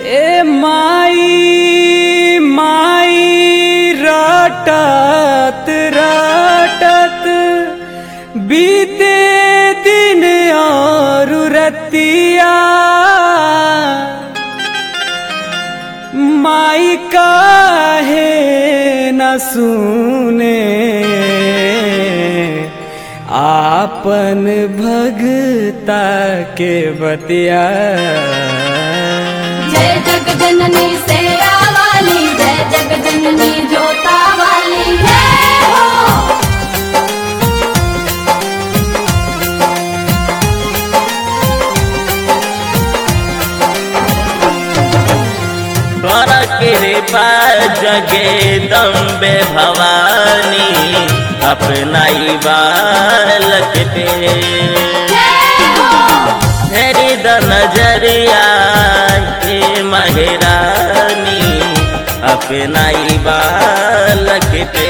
ए माई माई रटत रटत बीते दिन और रतिया माई काहे न सुने आपन भगता के बतिया जय जग जननी सेरा वाली जय जग जननी जोता वाली जय हो कर कृपा जगे दम्बे भवानी अपना ही बालक पे जय हो फेरी द नजरिया के महरानी अपना ही बालक पे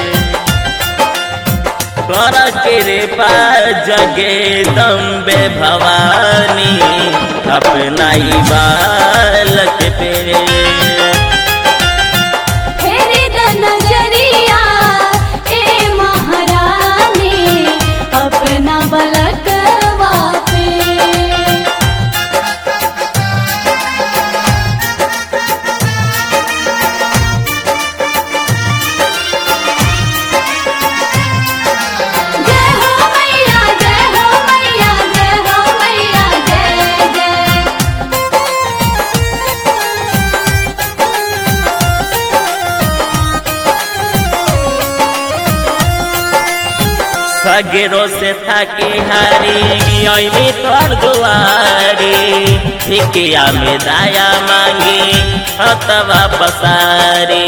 कर कृपा जगे दम्बे भवानी अपना ही बालक पे फेरी द नजरिया ए महारानी अपना बलक पे जय हो मैया जय हो मैया जय हो मैया जय जय सगेरो से थाकी हारी अइमी तोर दुआरी भिकिया में दाया मांगी हतवा पसारी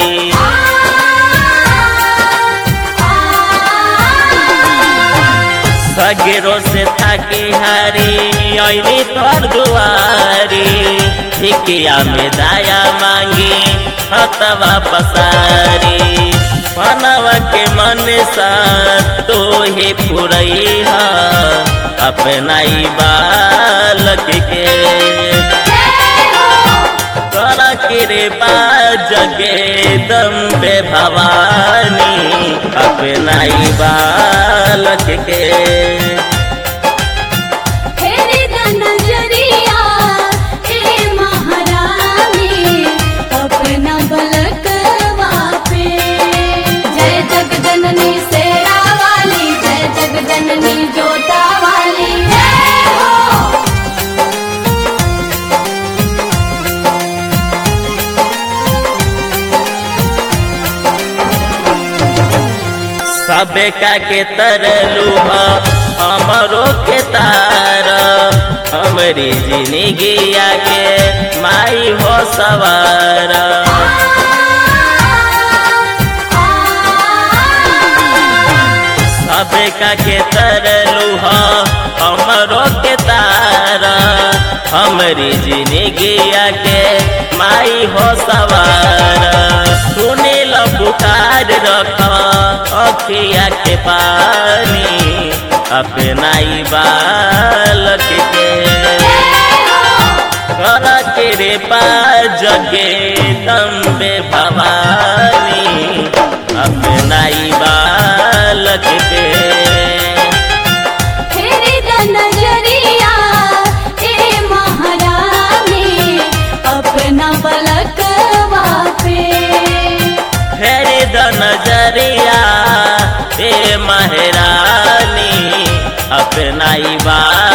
सगेरो से थाकी हारी अइमी तोर दुआरी भिकिया में दाया मांगी हतवा पसारी मनवा के मन सा तो ही पुरई अपना ही बालक के कर कृपा जगे दम्बे भवानी अपना ही बालक के फेरी द नजरिया ए महारानी अपना बलक पे जय जग जननी सेरा वाली जय जग जननी जोता वाली जय हो सबे का के तरलू हमरो के तार हमरी जिंदगी के माई हो सवार सबे का के तरलू हमरो के तार हमरी जिंदगी के माई हो सवार सुने लो पुकार रख अखिया के पानी अपना ही बालक के कर कृपा जगे दम्बे भवानी अपना ही बालक के फेरी द नजरिया ए महारानी अपना बलक पे फेरी द नजरिया ए महरानी अपना ही बालक